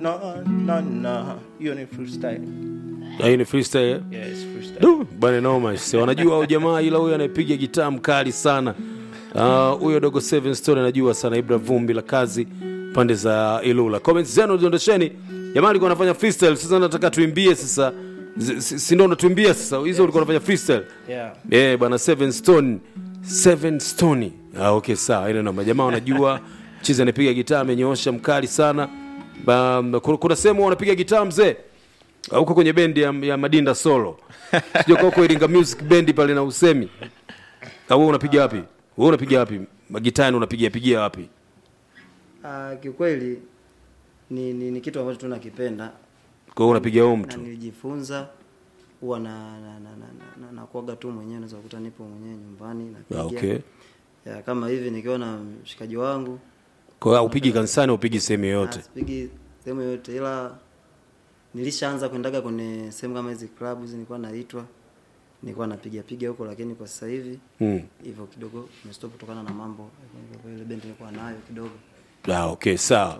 no, no, no. Hiyo ni freestyle. Ah, hii ni freestyle eh? Yes, freestyle. Du, bwana noma sio wanajua au jamaa ila huyo anayepiga gitaa mkali sana Ah, huyo dogo Seven Stone anajua sana Ibra vumbi la kazi pande za Ilula comments zenu ziondesheni jamaa alikuwa anafanya freestyle sasa nataka tuimbie sasa Z- si si ndio unatuimbia sasa hizo ulikuwa unafanya freestyle Yeah. eh bwana Seven Stone Seven Stone ah okay sawa ile namba jamaa wanajua chizi anapiga gitaa amenyoosha mkali sana ba, kuna, kuna sehemu wanapiga gitaa mzee Ah, huko kwenye bendi ya, ya Madinda Solo sio kwa huko Iringa Music Band pale na usemi au wewe unapiga wapi wewe unapiga wapi magitani unapiga pigia wapi Uh, kiukweli ni, ni, ni kitu ambacho tu nakipenda kwa hiyo unapiga home na tu nilijifunza huwa na na na, na, na, na, nakuaga tu mwenyewe naweza kukuta nipo mwenyewe nyumbani napiga Ah, okay ya, kama hivi nikiwa na mshikaji wangu kwa hiyo upigi kanisani upigi sehemu yoyote ah, sipigi sehemu yoyote ila nilishaanza kwendaga kwenye sehemu kama hizi club hizi nilikuwa naitwa nilikuwa napiga piga huko lakini kwa sasa hivi mm. hivyo kidogo nimestop kutokana na mambo kwa ile bendi nilikuwa nayo kidogo ah, okay sawa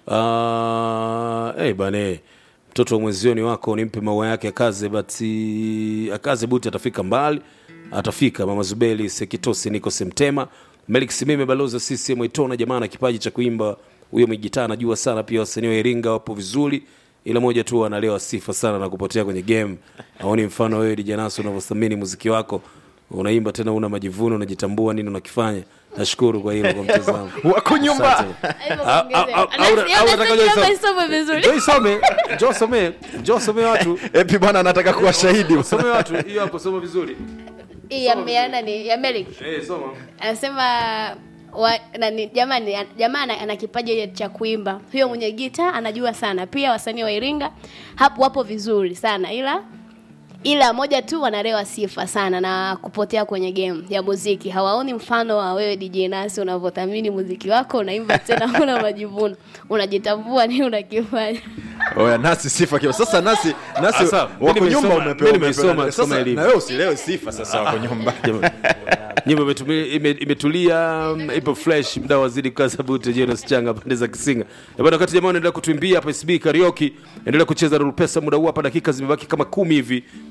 uh, hey, bane mtoto wa mwezioni wako nimpe maua yake akaze bati akaze buti atafika mbali atafika mama zubeli sekitosi niko semtema melik simime balozi wa ccm itona jamaa na kipaji cha kuimba huyo mwigitaa anajua sana pia wasanii wa iringa wapo vizuri ila moja tu analewa sifa sana na kupotea kwenye game aoni mfano wewe dijanaso unavyothamini muziki wako unaimba tena una majivuno unajitambua nini unakifanya nashukuru kwa hilo kwa mtazamo wako nyumba Asante. Hivyo Ah, kuongezea. ah, ah, au- Anasi- au anasi- nataka anasi- nisome. isome vizuri Njoo isome njoo some njoo some watu epi bwana anataka kuwa shahidi some watu hiyo hapo soma vizuri hii ya ya nani ya Merrick eh soma anasema wa, nani jamani jamaa ana, ana kipaji cha kuimba huyo mwenye gita anajua sana pia wasanii wa Iringa hapo wapo vizuri sana ila ila moja tu wanalewa sifa sana na kupotea kwenye game ya muziki hawaoni mfano wa wewe DJ Nasi unavyothamini muziki wako unaimba tena una majivuno unajitambua nini unakifanya oya nasi sifa kiwa sasa nasi nasi Sasa, mimi wako nyumba nimesoma- umepewa mimi nimesoma umepewa. kama sasa ilivyo. na wewe usilewe sifa sasa wako nyumba nyimbo imetumi- ime- imetulia mm, ipo fresh mda wazidi kukaza buti Jonas Changa pande za Kisinga Na bado wakati jamaa anaendelea kutuimbia hapa SB karaoke endelea kucheza Rulpesa muda huu hapa dakika zimebaki kama kumi hivi